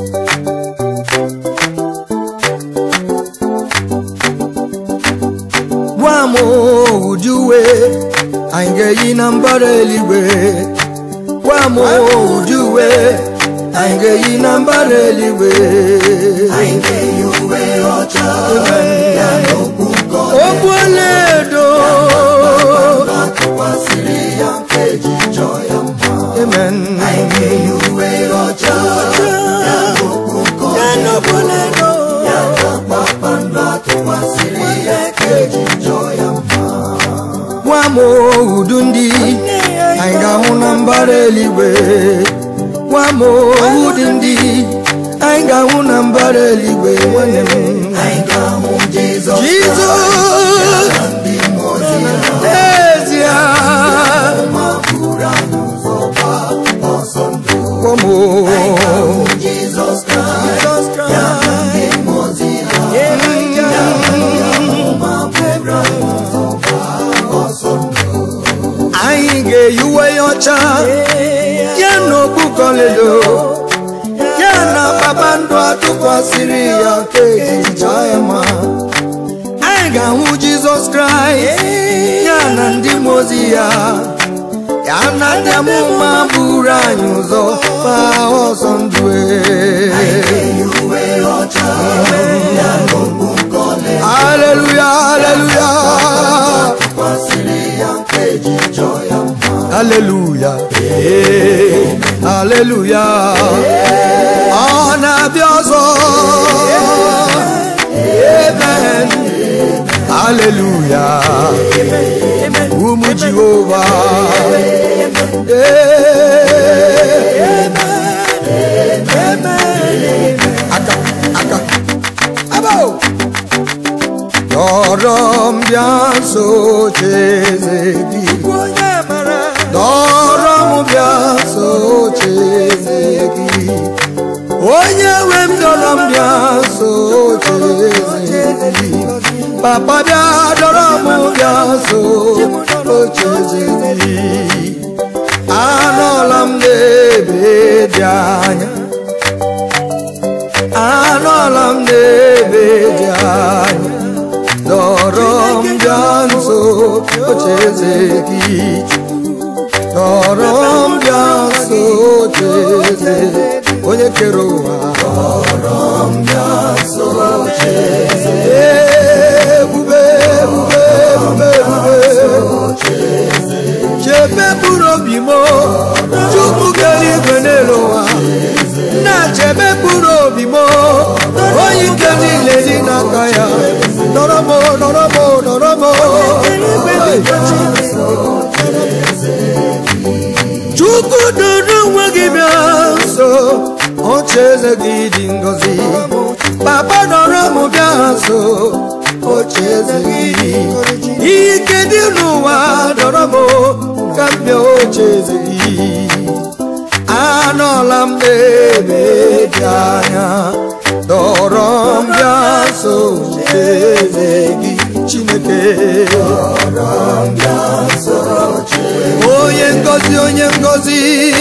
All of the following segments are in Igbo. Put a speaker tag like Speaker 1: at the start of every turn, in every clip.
Speaker 1: gwa m ụdị uwe anyị ga-eyi na mbara eluigwe gwa m ụdị uwe anyị ga-eyi na mbara eluigwe
Speaker 2: anyị ga-eyi uwe ọcha ya na okpu nke
Speaker 1: okpu ọlaedo
Speaker 2: tụkwasịrị ya nke ji chọọ ya mma
Speaker 1: amen
Speaker 2: anyị ga-eyi uwe ọcha ya na okpu nke
Speaker 1: Ya na okpu ọlaedo.
Speaker 2: ya na kpakpando atụkwasịrị ya nke ji chọọ ya mma
Speaker 1: gwa m udu ndị anyị ga-ahụ na mbara eluigwe gwa m ụdị ndị anyị ga-ahụ na mbara eluigwe nwanne m
Speaker 2: anyị ga-ahụ Jizọs
Speaker 1: Jizọs
Speaker 2: na ndị mmụọ ozi ya
Speaker 1: n'ezie
Speaker 2: ma buru anyị ụzọ gbaa ọsọ ndụ
Speaker 1: gwa m
Speaker 2: Jizọs Kraịst
Speaker 1: Jizọs
Speaker 2: ya na ndị
Speaker 1: Kraịst
Speaker 2: mmụọ ozi ya ma buru anyị ụzọ gbaa ọsọ ndụ
Speaker 1: anyị ga-eyi uwe ya ọcha ya na okpu kọledo ya na kpakpando atụkwasịrị ya nke ejicha ya ma anyị ga-ahụ jizọs kraịst ya na ndị mmụọ ozi ya ya na ndị amụma buru anyị ụzọ gbaa ọsọ ndụ
Speaker 2: eyi uwe ọcha ya na okpu nke ọlaedo
Speaker 1: haleluya haleluya
Speaker 2: kwasịrị ya nke ji chọọ ya mma
Speaker 1: haleluya ee, haleluya ọ na-abịa ọzọ amen haleluya ụmụ jehova Ee, aka aka abo dọrọ m bịa nso cheze gị dọrọ m bịa nso cheze gị onye nwe m dọrọ m bịa nso cheze gị papa bịa dọrọ m bịa nso cheze gị anọla m n'ebe dị anya anọla m n'ebe dị anya dọrọ m bịa nso ocheeze gị dọrọ m bịa nso ocheeze onye kere ụwa dọrọ m bịa nso ocheeze ebube ebube ebube ebube chebe mkpụrụ obi m chukwu kere igwe n'elu ụwa na-chebe mkpụrụ obi m onye ike niile dị n'aka ya nọrọ m nọrọ m nọrọ m chukwu duru onwe gị bịa nso oche eze gị dị ngọzi papa nọrọ m bịa nso oche eze gị dị ihe ike dị n'ụwa nọrọ m ka m bịa oche eze gị anọla m n'ebe dị anya dọrọ m bịa nso eze gị chineke onye ngozi onye ngozi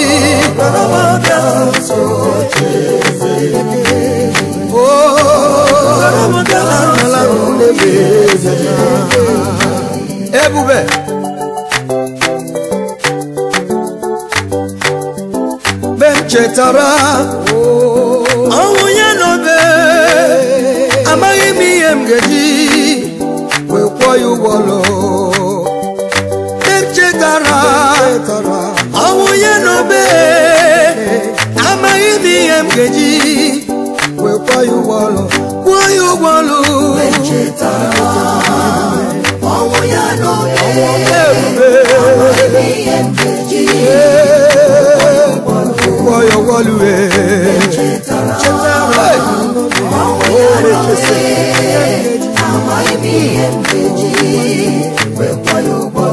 Speaker 1: Oh, anọla m n'ebe eze gị. ebube mgbe m chetara ọnwụ ya n'obe amaghị m ihe m ga-eji wee kwụọ ya ụgwọ ọlụ mgbe m chetara ọnwụ ya n'obe amaghị m ihe m ga-eji wee kwụọ ya ụgwọ ọlụ kwụọ ya ụgwọ ọlụ
Speaker 2: ọnwụ ya n'obe
Speaker 1: ebube
Speaker 2: ihe nkeji
Speaker 1: kwụọ ya ụgwọ ọlụ ee. chetara
Speaker 2: ọnwụ ya n'obe amaghị m ihe nkeji wekwa ya ụgbọ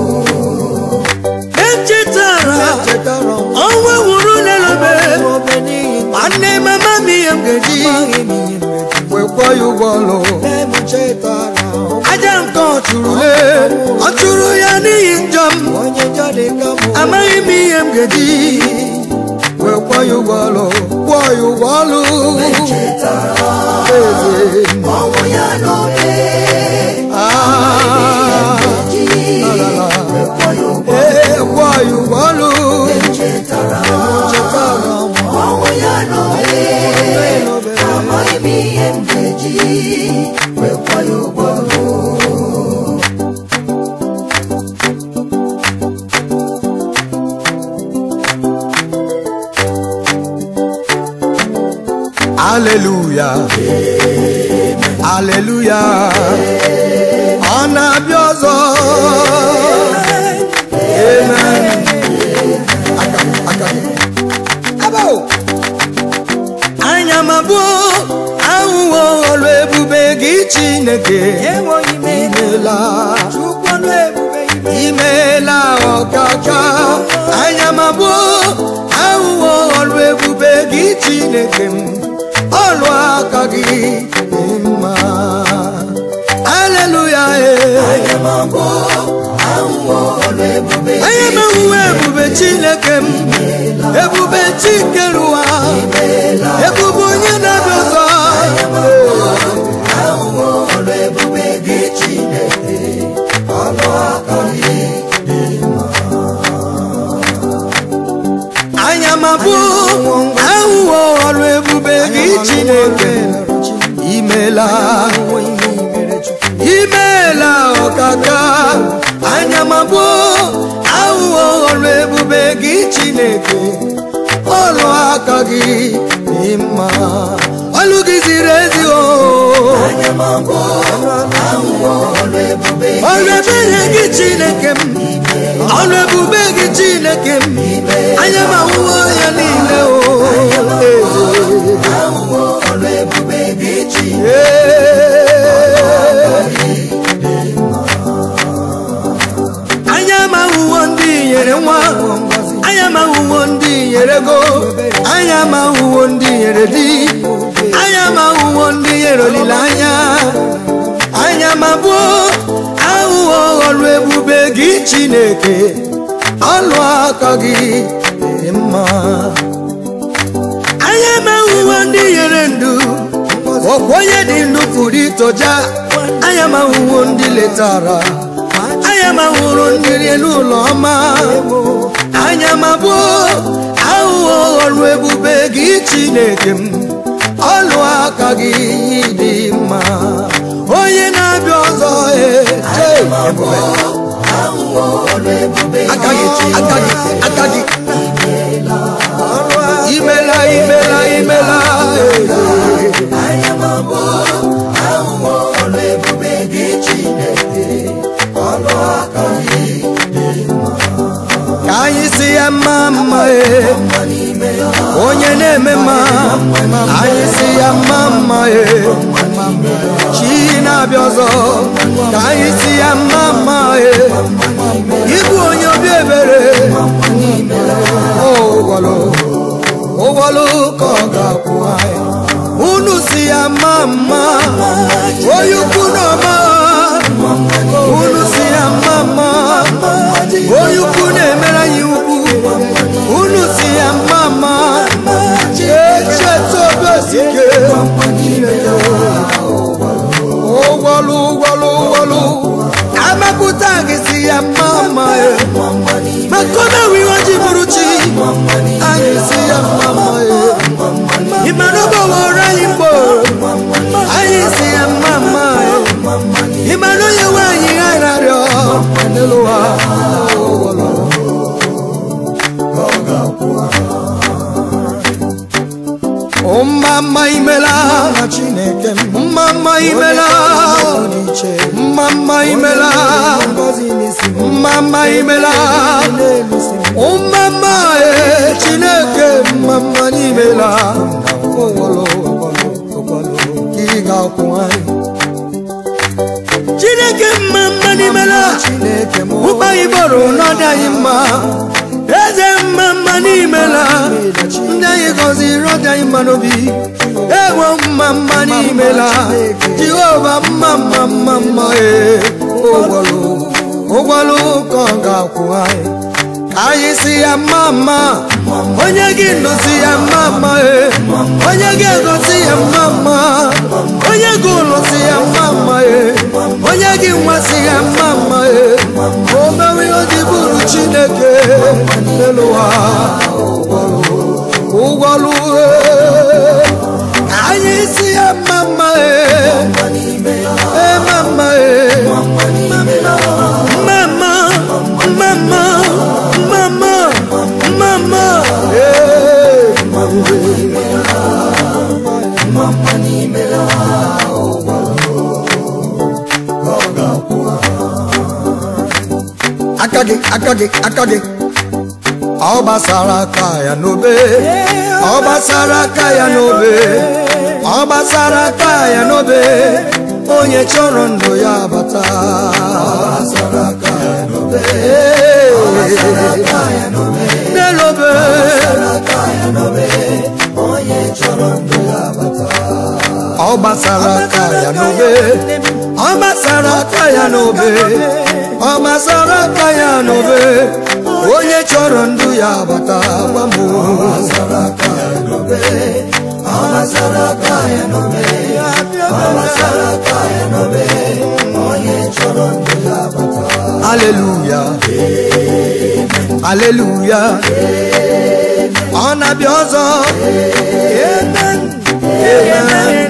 Speaker 1: echetara ọnwa nwụrụ n'elobe nwanne mama m ihe m ga-eji wekwọ ya ụgwọ ọlụ aja nke ọ chụrụ le ọ chụrụ ya n'ihi njọ m amaghị m ihe m ga-eji wekwọ ya ụgwọ ọlụ kwụọ ya ụgwọ ọlụ
Speaker 2: chetara
Speaker 1: eze m.
Speaker 2: ọnwụ ya n'obe
Speaker 1: Ah,
Speaker 2: ji
Speaker 1: la, la.
Speaker 2: kwụọ ya ụgwọ
Speaker 1: ee kwụọ ya ụgwọ ọlụ
Speaker 2: chetara
Speaker 1: chetara m
Speaker 2: ọnwụ ya n'obe amaghị m ihe m ga-eji wee kwụọ ya ụgwọ
Speaker 1: aleluya aleluya ọ na-abịa ọzọ amen aka aka abo anya mabụ ahụhụ ọrụ ebube gị chineke imela imela ọkaka anya mabụ ahụhụ ọrụ ebube gị chineke m ọrụ aka gị dị mma aleluya
Speaker 2: anya m abụọ ahụhụ ọrụ ebube
Speaker 1: anya m ahụhụ ebube chineke m ebube chikerụwa ebube onye na-abịa ọzọ
Speaker 2: ahụhụ ọrụ ebube gị chineke ọnụ aka gị
Speaker 1: anya m abụ ahụhụ ọrụ ebube gị chineke imela imela ọkaka anya m abụ ahụhụ ọrụ ebube gị chineke ọrụ aka gị dị mma ọlụ gị ziri ezi o
Speaker 2: anya m abụọ ahụhụ ọrụ ebube
Speaker 1: ọrụ ebere gị chineke m ọrụ ebube gị chineke m anya m ahụhụ ya niile o
Speaker 2: ahụhụ ọrụ ebube gị chineke
Speaker 1: anya m ahụhụ ndị nyere nwa anya m ahụhụ ndị nyere ego anya m ahụhụ ndị nyere di anya m ahụhụ ndị nyere olileanya anya m abụọ ahụhụ ọrụ ebube gị chineke ọlụ aka gị dị mma anya m ahụhụ ndị nyere ndụ ọkwa onye dị ndụ pụrụ itoja anya m ahụhụ ndị letara anya m ahụrụ ndị rie n'ụlọ ọma anya m abụọ ahụhụ ọrụ ebube gị chineke m ọlụ aka gị dị mma onye na-abịa ọzọ ee, ee, ebube.
Speaker 2: ahụhụ ọrụ ebube
Speaker 1: aka gị aka gị aka gị imela imela imela ee.
Speaker 2: anya m abụọ ahụhụ ọrụ ebube gị chineke ọnụ aka gị
Speaker 1: ka anyị si ya mma mma ee.
Speaker 2: mma n'ime ya
Speaker 1: onye na-eme mma anyị si ya mma mma ee. chi na-abịa ọzọ ka anyị si ya mma mma ee. ịbụ onye obi ebere ụgwọlụ ụgwọlụ ka ọ ga-akwụ anyị unu si ya mma mma onye ukwu na ọma unu si ya mma mma onye ukwu na-emere anyị ukwu unu si ya mma mma echeta obi osike ụgwọlụ ụgwọlụ ụgwọlụ amapụta gị si ya mma mma e. maka omewe iwe ji bụrụ chi anyị si ya mma mma e. ịmana ọgbọwọrọ anyị mgbo anyị si ya mma mma e. ịmana onye nwe anyị ghararịọ n'elu ụwa ụgwọlụ mma mma imela chineke mma mma imela mma mma imela mma mma imela mma mma e chineke mma mma n'imela ị ga-akwụ anyị chineke mma mma n'imela ụkpa igboro n'ọdị anyị mma eze mma mma n'imela ndị anyị gọziri ọdị anyị mma n'obi ewo mma mma n'imela jehova mma mma mma mma ee ụgwọlụ ụgwọlụ ka ọ ga-akwụ anyị ka anyị si ya mma mma onye gị nọzi ya mma mma e onye gị egozi ya mma mma onye gị ụlọzi ya mma mma e onye gị nwasị ya mma mma e o mewe ihe o ji bụrụ chineke n'elu ụwa ụgwọlụ e ka anyị si ya mma mma e e mma mma e mma mma mma mma mma mma mma mma e aka gị aka gị aka gị ọ gbasara aka ya n'obe ọ gbasara aka ya n'obe ọ gbasara aka ya n'obe onye chọrọ ndụ ya bata n'elobe ọ gbasara aka ya n'obe ọ gbasara aka ya n'obe ọ gbasara aka ya n'obe onye chọrọ ndụ ya bata gwa m aleluya aleluya ọ na-abịa ọzọ amen amen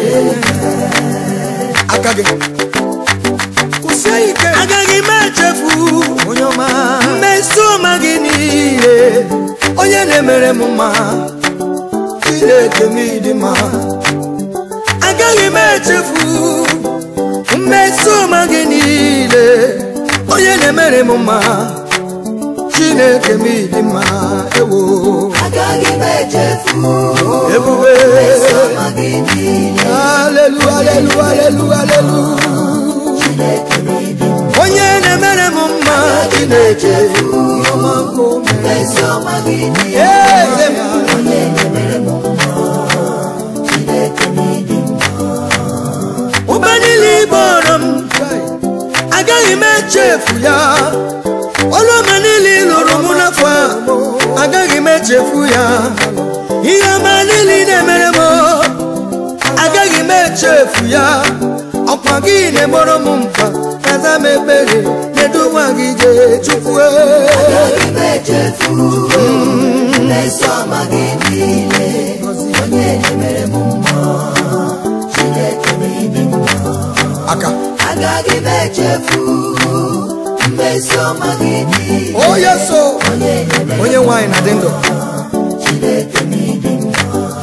Speaker 1: aka gị kwụsie ike agaghị m echefu onye ọma mmeso ọma gị niile onye na-emere m mma chineke m ịdị mma agaghị m echefu mmeso ọma gị niile onye na-emere m mma chineke m ịdị mma ewo
Speaker 2: agaghị m echefu
Speaker 1: ebube
Speaker 2: ọma gị niile
Speaker 1: alelu alelu alelu alelu
Speaker 2: Chineke m ịdị mma
Speaker 1: onye na-emere m mma chineke ọma nke o mere.
Speaker 2: ezi ọma gị niile
Speaker 1: Eze m.
Speaker 2: onye na-emere m mma Chineke m ịdị mma
Speaker 1: ụba niile ịbọrọ m agaghị m echefu ya ọrụ ọma niile ị lụrụ m n'afọ a agaghị m echefu ya ihe ọma niile ị na-emere m agaghị m echefu ya ọkwa gị na-egboro m mkpa kaza m ekpere kedu nwa gị jee chukwu
Speaker 2: agaghị m echefu ezi ọma gị niile onye na-emere m mma Chineke m ịdị mma
Speaker 1: aka
Speaker 2: agaghị m echefu mmezi ọma gị niile
Speaker 1: onye so
Speaker 2: onye na-emere
Speaker 1: onye nwaanyị na-adị ndụ
Speaker 2: Chineke m ịdị mma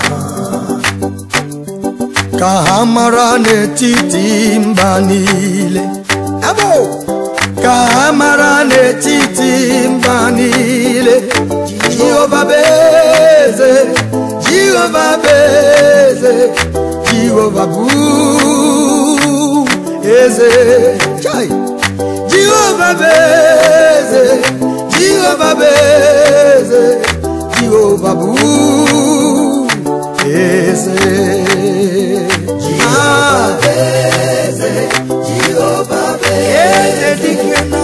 Speaker 1: ka ha mara n'etiti mba niile Abo! ka ha mara n'etiti mba niile jehova bụ eze jehova bụ eze jehova bụ eze Chai! jehova bụ eze jehova bụ eze jehova bụ eze Ah,
Speaker 2: Jehova bụ
Speaker 1: eze dike na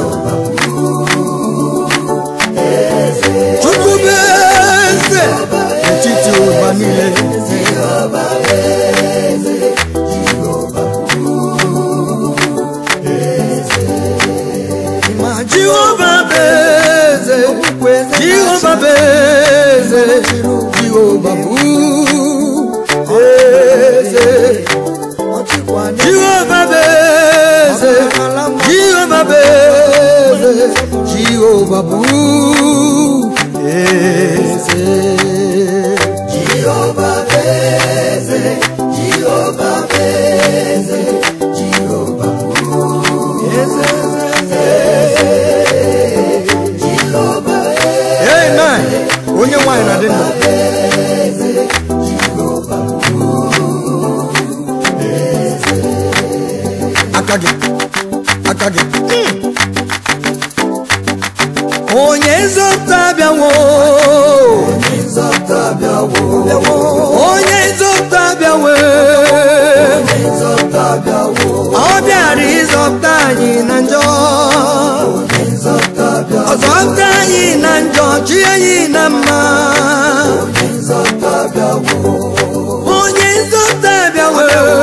Speaker 1: chukwu bụ eze n'etiti ụwa niile ma jehova bụ eze jehova bụ eze jehova bụ eze jehova bụ eze jehova bụ eze jehova bụ eze
Speaker 2: Jehova bụ eze Jehova bụ eze Jehova bụ Jehova
Speaker 1: amen onye nwanyị na-adị ndụ aka gị aka gị onye nzọpụta bịawo
Speaker 2: nzọpụta bịawo
Speaker 1: onye nzọpụta bịawo
Speaker 2: nzọpụta bịawo
Speaker 1: ọ bịara ịzọpụta anyị na njọ
Speaker 2: nzọpụta bịawo
Speaker 1: ọzọpụta anyị anyị na njọ chi anyị na mma
Speaker 2: onye nzọpụta bịawo
Speaker 1: onye nzọpụta bịawo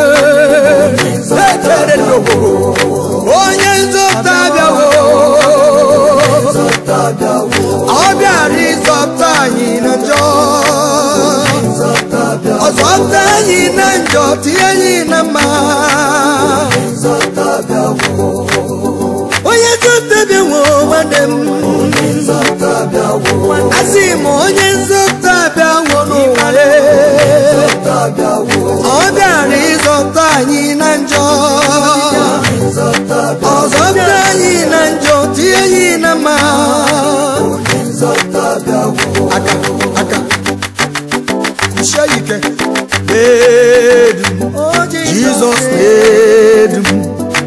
Speaker 1: ekele n'obodo onye nzọpụta bịawo
Speaker 2: nzọpụta bịawo
Speaker 1: ọ bịara ịzọpụta anyị na njọ
Speaker 2: nzọpụta bịawo
Speaker 1: ọ zọpụta anyị na njọ tinye anyị na mma
Speaker 2: nzọpụta bịawo
Speaker 1: onye nzọpụta bịawo nwanne m
Speaker 2: onye nzọpụta bịawo
Speaker 1: asị m onye nzọpụta bịawo n'ụwa ya
Speaker 2: nzọpụta bịawo
Speaker 1: ọ bịara ịzọpụta anyị na njọ
Speaker 2: nzọpụta
Speaker 1: ọ zọpụta anyị na njọ tinye anyị na mma
Speaker 2: onye nzọpụta bịawo
Speaker 1: aka aka kwụsie ike na-edu m jizọs na-edu m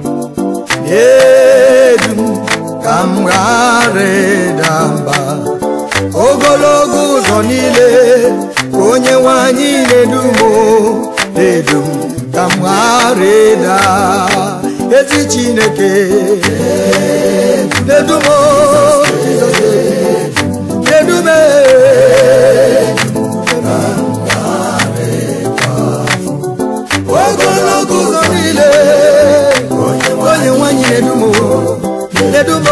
Speaker 1: na-edu m ka m ghara ịda mba ogologo ụzọ niile ka onye nwe anyị na-edu m o, na-edu m ka m ghara ịda ezi chineke na-edu m o, na-edu m e. ogologo ụzọ niile onye nwanyị na-edumo na-edumo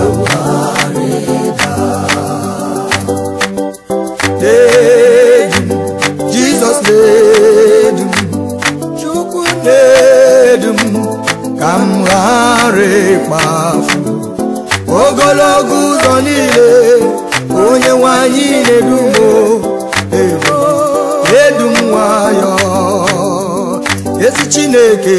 Speaker 1: na-edu m jizọs na-edu m chukwu na-edu m ka m ghara ịkpafu ogologo ụzọ niile onye nwanyị na-edumo edu edu m nwayọ ezi chineke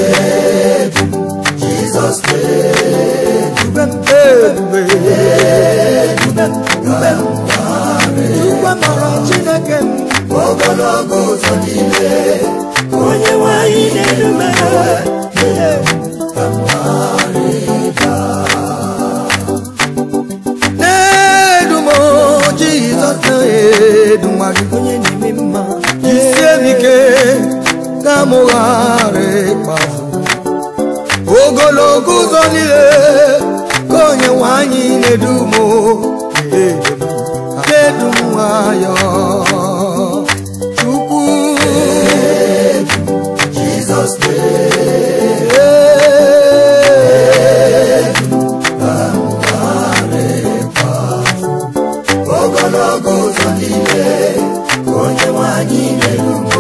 Speaker 2: jizọs
Speaker 1: dube m ebube dube m dube m dube mara chineke m
Speaker 2: ogologo ụzọ niile
Speaker 1: onye nwanyị na-edu m na-edu m jizọs na-edu nwa gị onye na-eme mma jisie m ike ka m ghara ịkpafu ogologo ụzọ niile ka onye nwanyị na-edu m na-edu m nwayọ chukwu
Speaker 2: jizọs ogologo ụzọ niile onye nwanyị na-erugo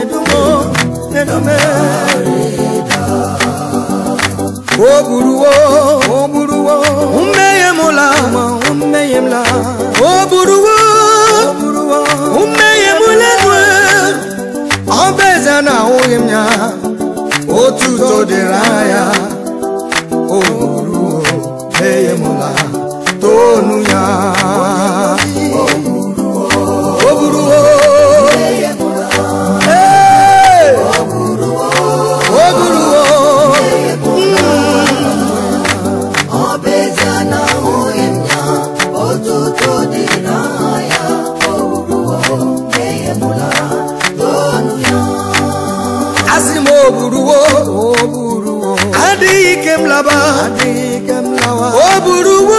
Speaker 1: o buruwo o buruwo mmehie m la mmehie m la o buruwo o buruwo mmehie m lenwe ọ bụ eze na ahụghị m ya otuto dịrị anya o buruwo mmehie m la tonu ya o buruwo Hey! o buruwo
Speaker 2: ọ bụ ezie na ahụghị m ya otuto dị n'anya o ruo mmehie mụla tonu ya
Speaker 1: asị m o buruwo o buruwo adịghị ike m laba adịghị ike m lawa o buruwo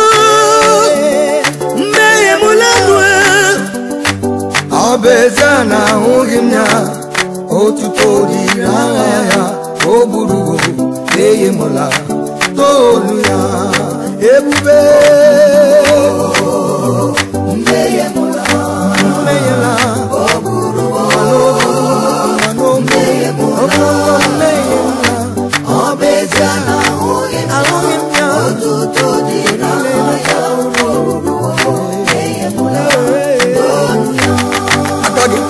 Speaker 1: mmehie m lenwe ọ bụ eze na ahụghị m ya otuto dịrị agha ya o buruwo mmehie m la tonu ya ebube
Speaker 2: mmehie mụla
Speaker 1: mmehie la
Speaker 2: o ruo
Speaker 1: mmehie m la
Speaker 2: ọ bụ ezie na ahụghị m
Speaker 1: ahụghị m ya
Speaker 2: otuto dị n'anya o ruo mmehie mụla tonu ya
Speaker 1: aka gị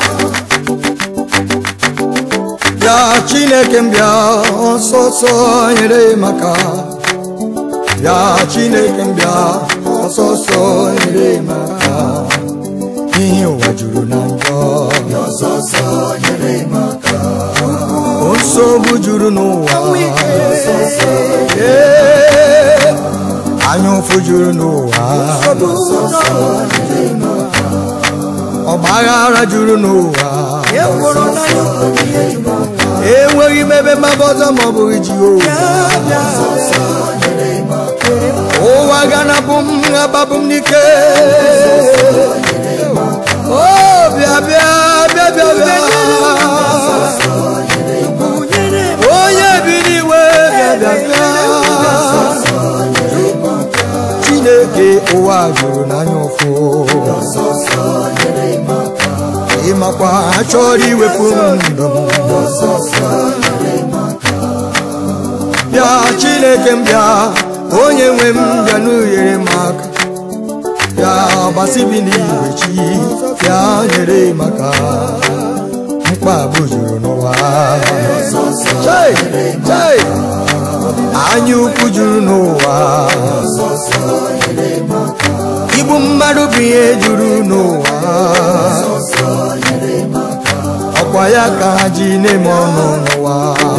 Speaker 1: bịa chineke m bịa ọsọsọ nyere m aka bịa chineke m bịa ọsọsọ nyere m aka ihe ụwa juru na njọ
Speaker 2: ọsọsọ nyere m aka
Speaker 1: nsogbu juru n'ụwa Ee, anya ụfụ juru n'ụwa ọgbaghara juru n'ụwa enweghị m ebe mgbaba ọzọ ma ọ bụghị jehova ụwa ga-anapụ m agbapụ m n'ike o bịa bịa bịa bịa bịa onye bi n'iwe bịa bịa bịa chineke ụwa jụrụ n'anya ụfụ ịmakwa achọrọ iwepụ ndụ m bịa chineke m bịa onye nwe m bịa n'uhere m aka bịa gbasibi n'igwe chi bịa nyere m aka mkpagbu juru n'ụwa Chai! Chai! anya ukwu juru n'ụwa igbu mmadụ bụ ihe juru n'ụwa ọkwa ya ka ha ji na-eme ọnụ n'ụwa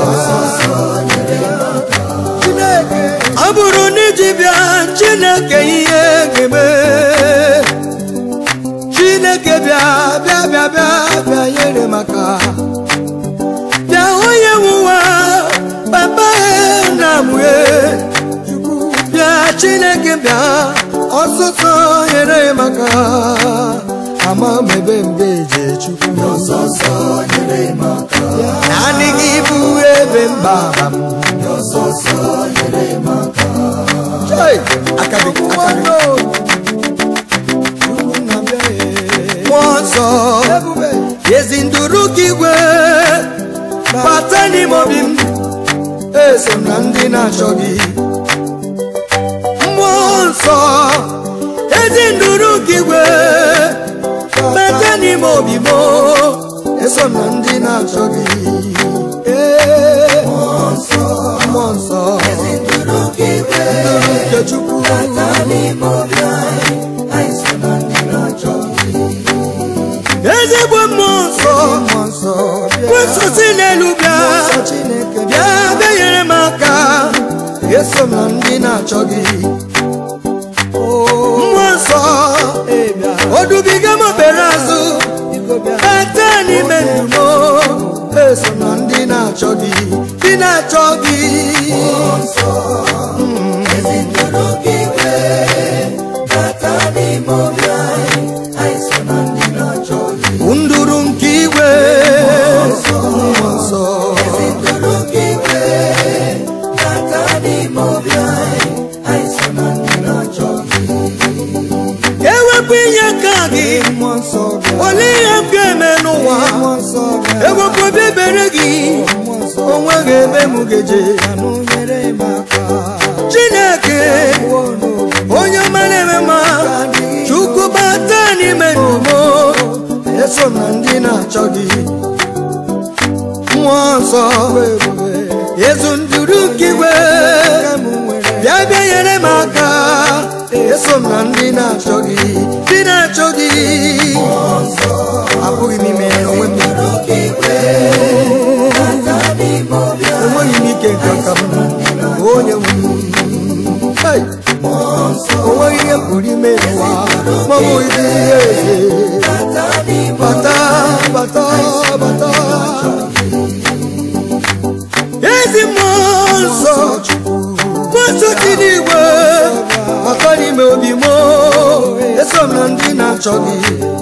Speaker 1: ọ bụrụ na iji bịa chineke ihe ga-eme chineke bịa bịa bịa bịa bịa nyere maka bịa onye nwụwa papa na mue bịa chineke bịa ọsụsọ nyere maka ama m ebe m ga-eje chukwu naanị gị bụ ebe mgbaba m Chai! aka gị aka gị mmụọ nsọ ezi nduru gị igwe bata n'ime obi m eso m na ndị na-achọ gị mmụọ nsọ ezi nduru gị igwe bata n'ime obi m eso m na ndị na-achọ gị Ee, mmụọ nsọ nduru nke chukwu ezigbo mmụọ nsọ kwụsịsị n'elu bịa bịa bịa nyere m aka eso m na ndị na-achọ gị mmụọ nsọ odubiga m obere azụ bata n'ime ndụ m eso m na ndị na-achọ gị ndị na-achọ gị nduru nke igwe mmụọ nsọ ewepụ inye aka gị olee ihe m ga-eme n'ụwa ewepụ obi ebere gị onweghị ebe m ga-eje chineke onye ọma na-eme ma chukwu bata n'ime ndụmọ eso m na ndị na-achọ gị mmụọ nsọ ezu nduru nke igwe bịa bịa nyere m aka eso m na ndị na-achọ gị ndị na-achọ gị apụghị m ime onwe m enweghị m ike nke aka m onye nwe m Hey! onweghị ihe m pụrụ ime n'ụwa ma ọ bụghị dị ihe eze bata bata bata ezi mmụọ nsọ mmụọ dị n'igwe maka n'ime obi m eso m na ndị na-achọ gị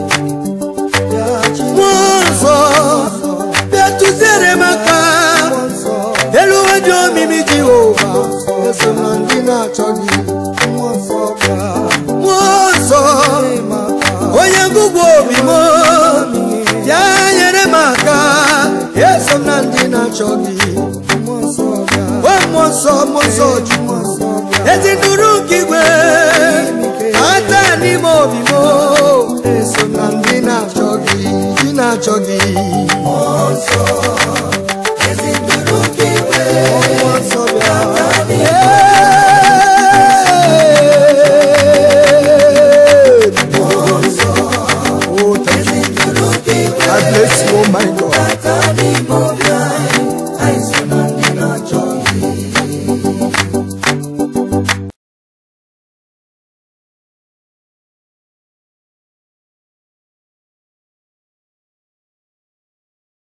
Speaker 1: mmụọ nsọ bịa tụziere m aka elu uwe dị omimi jehova eso m na ndị na-achọ gị mmụọ nsọ onye ngụgwụ obi m ya nyere m aka eso m na ndị na-achọ gị o mmụọ nsọ mmụọ nsọ chukwu ezi nduru nke igwe ata n'ime obi m eso m na ndị na-achọ gị ndị na-achọ gị